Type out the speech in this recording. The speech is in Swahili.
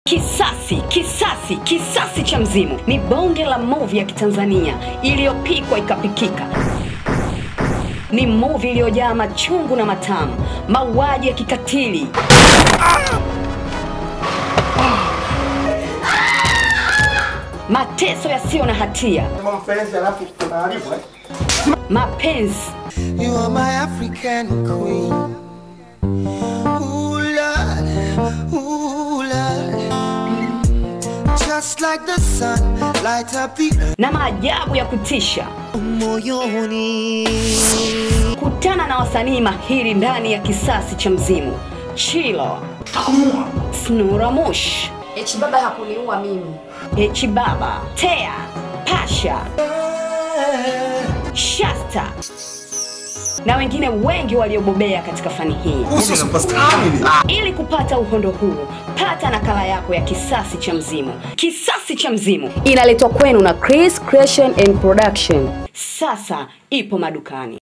Kisasi, kisasi, kisasi cha mzimu ni bonge la movie ya Kitanzania iliyopikwa ikapikika. Ni movie iliyojaa machungu na matamu, mauaji ya kikatili, mateso yasiyo na hatia, Kama mpenzi alafu tunaharibu eh? mapenzi, You are my African queen. Ooh, Lord, ooh, Lord. Just like the sun, light up the earth. na maajabu ya kutisha. Moyoni. Kutana na wasanii mahiri ndani ya kisasi cha mzimu: Chilo, Snura Mush, H baba hakuniua mimi. Echi Baba, Tea, Pasha, Shasta na wengine wengi waliobobea katika fani hii. Ili kupata uhondo huu, pata nakala yako ya Kisasi cha Mzimu. Kisasi cha Mzimu inaletwa kwenu na Chris Creation and Production. Sasa ipo madukani.